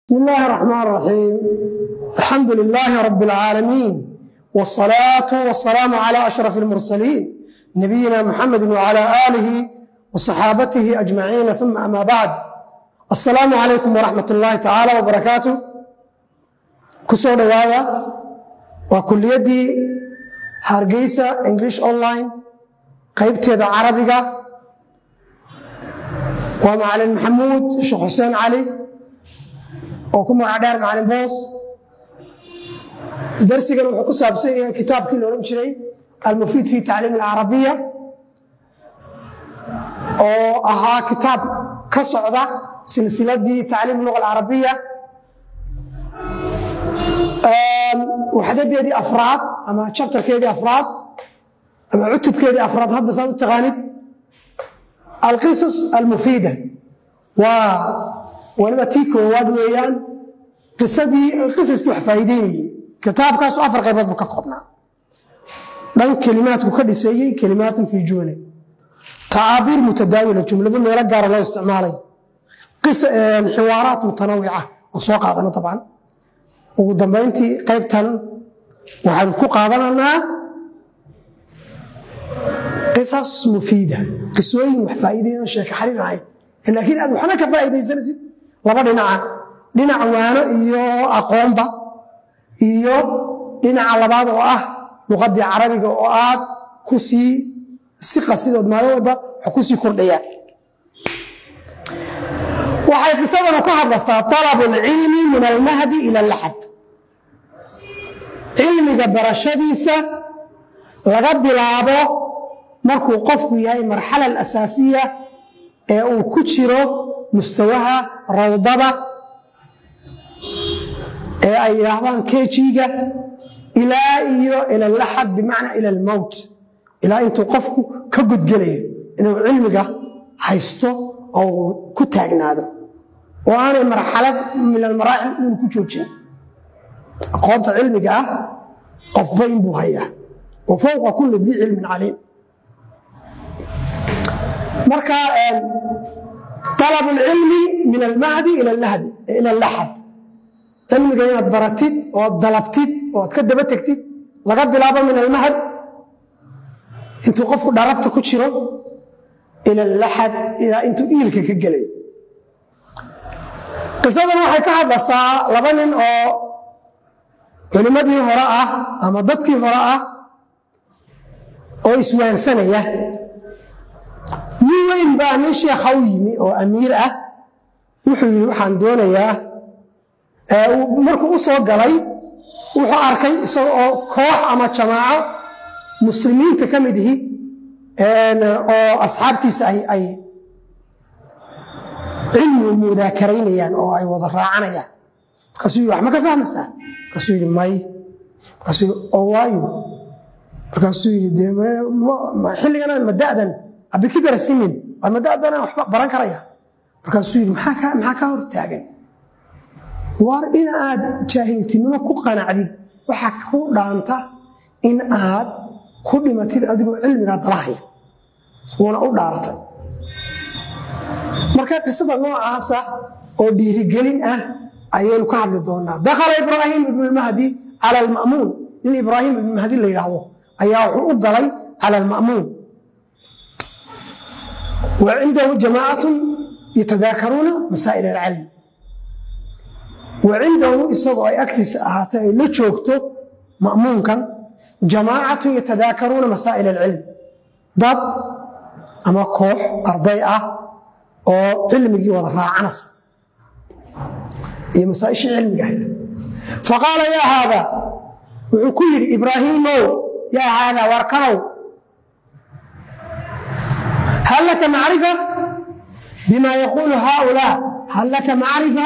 بسم الله الرحمن الرحيم الحمد لله رب العالمين والصلاة والسلام على أشرف المرسلين نبينا محمد وعلى آله وصحابته أجمعين ثم أما بعد السلام عليكم ورحمة الله تعالى وبركاته كسو دوايا وكليدي هارجيسا انجلش اونلاين قيبتيدا عربية ومعلم محمود شيخ حسين علي oo ku magac dheer macalin boos darsigan wuxuu ku saabsan yahay kitaabkii la odhan jiray almufiid fi tacliim alcarabiya oo ahaa kitaab ka socda silsiladii tacliim luga alcarabiya waxdadeedii afraad ama jabtarkeedii afraad ama cutubkeedii afraad hadda saad u taqaanid alqisas almufiida waa waliba tii koowaad weeyaan qisadii qisaskii wax faa'iideynayey kitaabkaasu afar qaybood buu ka koobnaa dhan kelimaadku ka dhiseeyey kelimaatun fii jumle tacaabiir mutadaawila jumlado meelo gaara loo isticmaalay xiwaaraat mutanawica oo soo qaadana dabcan ugu dambayntii qaybtan waxaan ku qaadananaa qisas mufiida qisooyin wax faa'iideyn sheeka xariir ahayd laakiin aad waxna ka faa'iidaysanaysid laba dhinaca dhinac waano iyo aqoonba iyo dhinaca labaad oo ah luqadii carabiga oo aad ku sii si qasidood maalin walba wax ku sii kordhayaan waxay qisadanu ka hadlaysaa talabu alcilmi min almahdi ila alaxad cilmiga barashadiisa laga bilaabo markuu qofku yahay marxala alasaasiya ee uu ku jiro mustawaha rawdada ee ay yidhaahdaan kejiga ilaa iyo ila laxad bimacnaa ila almowt ilaa intuu qofku ka gudgelayo inuu cilmiga haysto oo ku taagnaado oo aanay marxalad min almaraaxil uun ku joojin aqoonta cilmiga ah qofba inbuu hayaa wa fowqa kulli dii cilmin caliim marka طلب العلم من المهدي إلى اللهد إلى اللحد cilmiga inaad baratid ood dalabtid ood ka daba tegtid laga bilaabo min almahad intuu qofku dharabta ku jiro ila laxad ilaa intuu iilka ka gelayo qisadan waxay ka hadlaysaa laba nin oo culimmadii hore ah ama dadkii hore ah oo iswaansanaya nin weyn baa nin sheekha u yimi oo amiir ah wuxuu yidhi waxaan doonayaa markuu u soo galay wuxuu arkay isaga oo koox ama jamaaco muslimiinta ka mid ihi oo asxaabtiisa ay cilmigu mudaakaraynayaan oo ay wada raacanayaan markaasuu yidhi wax ma ka fahmaysaa markaasuu yidhi may markaasuu yidhi oo waayo markaasuu yidhi xilligana ma da'dan abikibara sinin waa madadana waxba baran karaya markaasuu yidhi maxaa kaa hor taagan waar in aad jaahiltinimo ku qanacdid waxaa ku dhaanta in aad ku dhimatid adigoo cilmigaa dabahaya wuuna u dhaaratay marka qisada noocaasa oo dhiirigelin ah ayaynu ka hadli doonaa dakhala ibraahim ibnulmahdi cala alma'muun nin ibraahim ibnulmahdi la yidhaahdo ayaa wuxuu u galay cala alma'muun وعنده جماعة يتذاكرون مسائل العلم وعنده إسagoo ay agtiisa ahaatay ay la joogto ma'muunkan جamاعة يتذاكرون مسائل العلم dad ama koox arday ah oo cilmigii wada raacanaysa iyo masaaئishii cilmiga ahayd faqاala ya hاada wuxuu ku yidhi ibraahiimow ya hاada warkanow هل لك معرفة بما يقول هؤلاء هل لك معرفة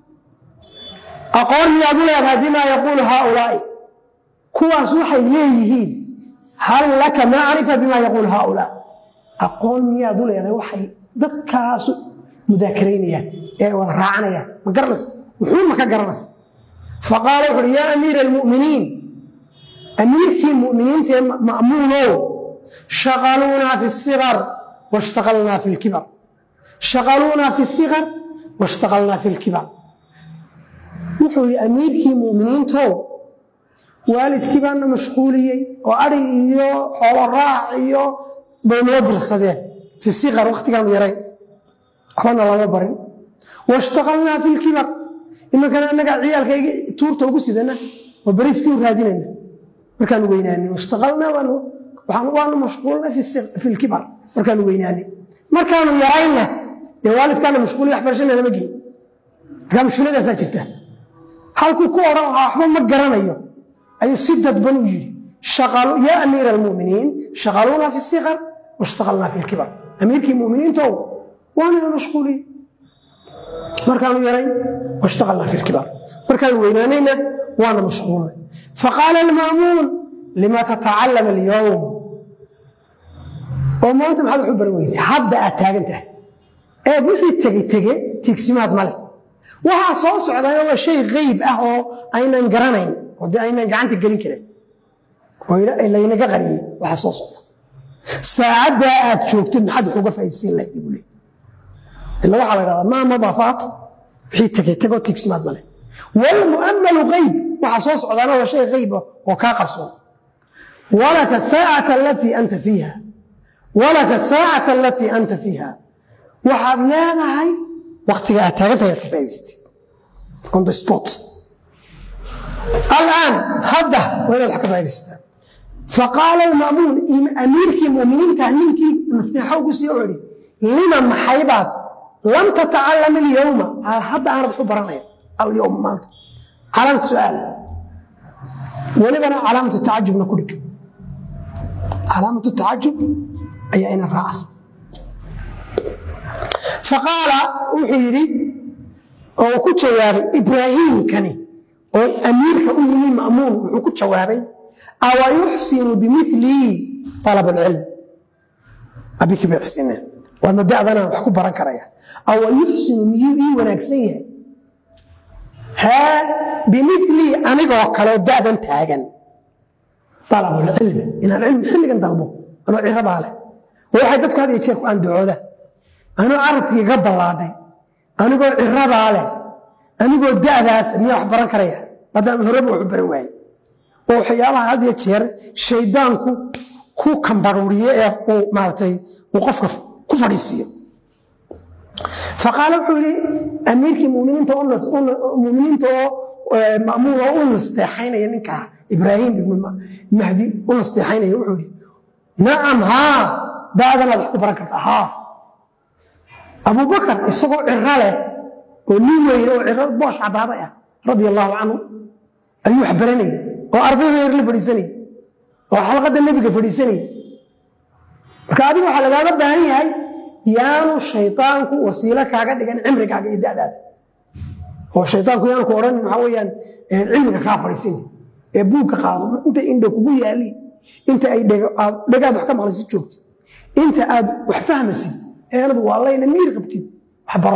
أقول يا ذلك بما يقول هؤلاء كواس waxay leeyihiin هل لك معرفة بما يقول هؤلاء أقول miyaad u leedahay waxay dadkaas mudaakaraynayaan ee wada raacanayaan ma garanaysa wuxuu ma ka garanaysa faqaala wuxu uhi yaa amiira almu'miniin amiirkii mu'miniinta ee ma'muunow shaqaluunaa fi الصغر واشتغلنا في الكبر شغلونا في الصغر واشتغلنا في الكبر wuxuu yidhi amiirkii mu'miniintow waalidkii baana mashquuliyey oo ari iyo xoolo raac iyo bay noo dirsadeen fi siqar wakhtigaanu yarayn waxbana lama barin washtaqalnaa fi lkibar imankana annagaa ciyaalkayga tuurta ugu sidana oo bariiskii u raadinayna markaanu weynaanay washtaqalnaa waanu mashquulnay fi lkibar markaanu weynaanay markaanu yarayna dee waalidkaana mashquuliya waxbarashana lama geyn markaa mashkuuladaasaa jirta halkuu ku odhan lahaa waxba ma garanayo ayuu si dadban u yidhi yaa amiira almuminiin shaqaluuna fi siqar washtaqalnaa fi lkibar amiirkii muminiintow waanana mashquuliye markaanu yaray washtaqalnaa fi lkibar markaanu weynaanayna waana mashquulnay faqaala almaamuun lima tatacallama alyowm oo maanta maxaad wax u baran weyday hadda aad taagan tahay eed wixii tege tege tiigsimaad male waxaa soo socdana waa shay qayb ah oo aynan garanayn oo dee aynan gacanta gelin karin oo laynaga qariyey waxaa soo socda saacaddaa aad joogtid maxaad wax uga faaidsiin lahayd buu leey ila waxaa la dhahdaa maa madaafaat wixii tegey tegoo tiigsimaad male walmu'ammalu qayb waxaa soo socdaana waa shay qayb ah oo kaa qarsoon walaka saacata alatii anta fiiha walaka saacata alatii anta fiiha waxaad leedahay waktiga aad taagantahay aad ka faa'idaystay on the spot alaan hadda waa inaad wax ka faa'idaystaa faqaala alma'muun amiirkii mu'miniinta ninkii nasteexo ugu sii odhi lima maxaybaad lam tatacallam alyowma hadda aanad wax u baranayn alyowm maanta calaamatu su'aal welibana calaamatu tacajubna ku dhig calaamatu tacajub ayaa ina raacasa faqaala wuxuu yidhi oo ku jawaabay ibraahiimkani oo amiirka u yimi ma'muun wuxuu ku jawaabay awa yuxsinu bimilii alab alcilm abiki bay xsineen waa mada'danaan wax ku baran karaya awa yuxsinu miyuu ii wanaagsan yahay haa bimilii anigoo kaleo da'dan taagan alabulcilmi inaan cilmi xilligan dalbo anoo ciradaa leh oo waxay dadku had iyo jeer ku andacooda anoo carabkiiga ballaadhay anigoo ciradaa leh anigoo da'daas miyaa wax baran karaya maadaama horeba waxu baran waaye oo waxyaabaha had iyo jeer shaydaanku ku kambaruuriye ee uu maaratay uu qofka ku fadhiisiiyo faqaala wuxuu yidhi amiirkii muminiinta muminiinta oo ma'muun oo u nasteexaynaya ninkaa ibraahim ibnu mahdi u nasteexaynaya wuxuu yidhi nacam haa da'danaad wax ku baran karta haa abubakar isagoo ciro leh oo nin weyne oo ciro boosh caddaaday ah radia allaahu canhu ayuu wax baranayay oo ardayda yar la fadhiisanayay oo xalqadda nebiga fadhiisanayay marka adiga waxaa lagaaga baahan yahay yaanu shaydaanku wasiilo kaaga dhigan cimrigaaga iyo da'daada oo shaydaanku yaanu ku odhan maxaa weeyaan cilmiga kaa fadhiisanya ee buugka qaado inta indha kugu yaali inta ay dhagaad wax ka maqlaysid joogtid inta aad wax fahmaysid eenadu waa layna miir qabtid wax baro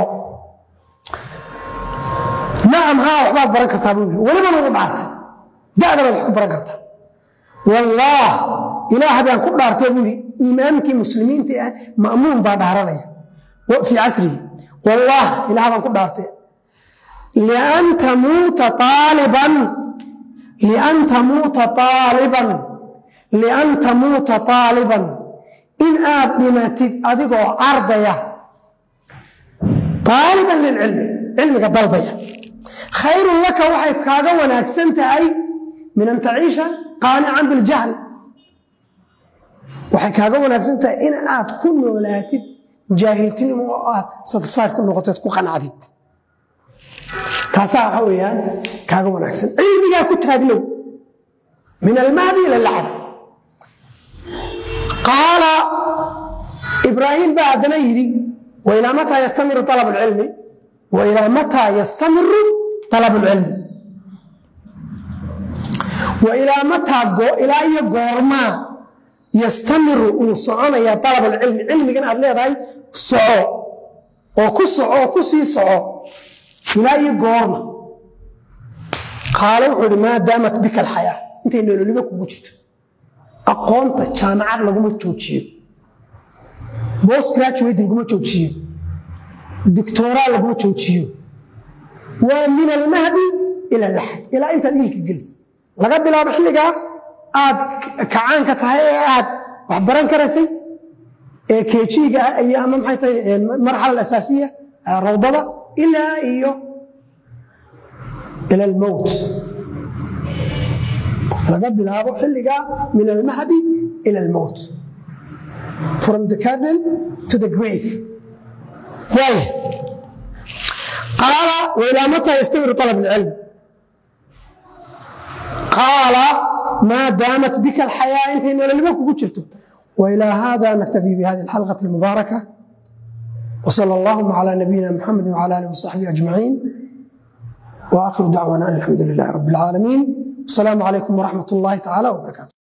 nacam haa waxbaad baran kartaa buu yidhi welibana ugu dhaartay da'da baad wax ku baran kartaa wallaah ilaah baan ku dhaartay buu yidhi imaamkii muslimiinta ah ma'muun baa dhaaranaya fii casrihi wallaah ilaah baan ku dhaartay lian tamuuta aaliban lian tamuuta aaliban lian tamuuta aaliban in aad dhimatid adigoo ardaya aaliban lilcilmi cilmiga dalbaya khayrun laka waxay kaaga wanaagsan tahay min an taciisha qaanican biljahl waxay kaaga wanaagsan tahay in aad ku noolaatid jaahiltinimo oo aad satisfied ku noqoteed ku qanacdid taasaa waxa weeyaan kaaga wanaagsan cilmigaa ku taagnow min almahdi ila lacab qaala ibraahim baa haddana yidhi wailaa mataa yastamiru alab alcilmi wailaa mataa yastamiru alab alcilmi wailaa mataa ilaa iyo goormaa yastamiru uu soconaya alab alcilmi cilmigan aad leedahay soco oo ku soco oo ku sii soco ilaa iyo goorma qaale wuxuu ihi maa daamat bika alxayaa intay nololiba kugu jirto aqoonta jaamacad laguma joojiyo bost graduate laguma joojiyo dictoraa laguma joojiyo waa min almahdi ila laxad ilaa intaad iilka gelisa laga bilaabo xilligaa aad kacaanka tahay ee aad wax baran karaysay ee keejiiga iyo ama maxay tahay marxala asaasiya rawdada ilaa iyo ila almowt laga bilaabo xilligaa min almahdi ila almowt from the cardinal to the grave waaya qaala wailaa mata yastamir طalab اlcilm qaala maa daamat bika alxayaa intay nololimo kugu jirto wailaa hada naktafi bihadi اlxalqaة اlmubaaraka وصلى اللهم على نبينا محمد وعلى اله وصحبه اجمعين واخر دعوانا ان الحمد لله رب العالمين السلام عليكم ورحمه الله تعالى وبركاته